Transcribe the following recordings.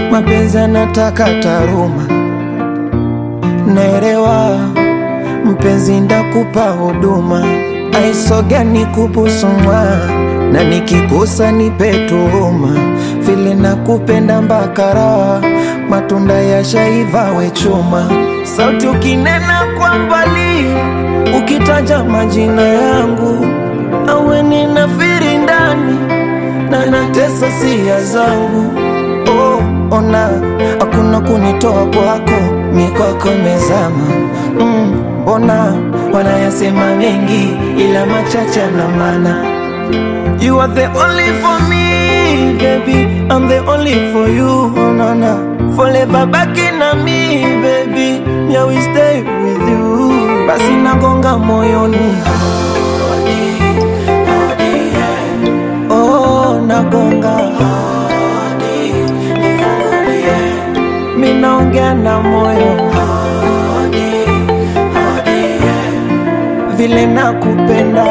mapenzi anataka taruma, naelewa mpenzi, ndakupa huduma, aisoga nikubusumwa na nikikosa nipe tuhuma, vile nakupenda mbakara, matunda ya shaiva we chuma, sauti ukinena kwa mbali, ukitaja majina yangu, awe ninafiri ndani na natesa sia zangu. Oh, ona hakuna kunitoa kwako, mikwako mezama. Mbona wanayasema mengi, ila machache na maana You are the only for me, baby. I'm the only for you, oh, no, no. Forever back in me, baby. Me, I will stay with you. Basi nagonga moyoni. Oh, nagonga. Mi naongea na moyo. Vile nakupenda.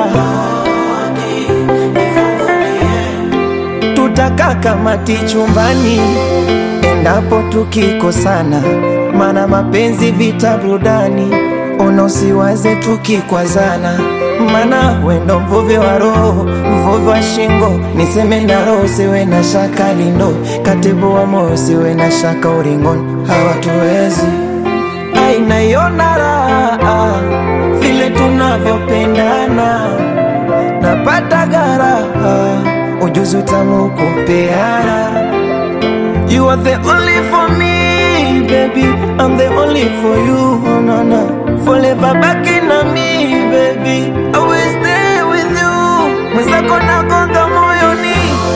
Tutakaa kamati chumbani endapo tukikosana, mana mapenzi vita burudani, ona usiwaze tukikwazana, mana wendo mvuvi wa roho, mvuvi wa shingo, niseme na roho, siwe na shaka lindo, katibu wa moyo, siwe na shaka uringoni, hawatuwezi ainaiona raha vile tunavyopendana, napata garaha ujuzi utamu kupeana. You are the only for me, baby. I'm the only for you, oh, no, no. Forever back in me, baby. I will stay with you. Mwenzako nagonga moyoni.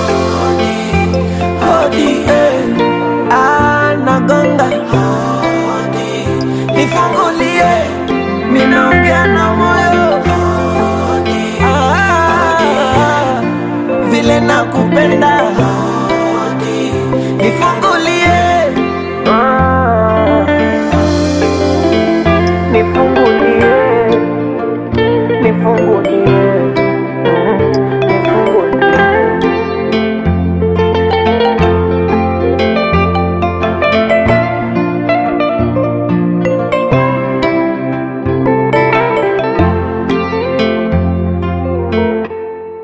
Hodi, eh. Ah, nagonga. Nifungulie. Mimi naongea na moyo. Ah, vile nakupenda. Nifungulie. Ah, Nifungulie. Nifungulie.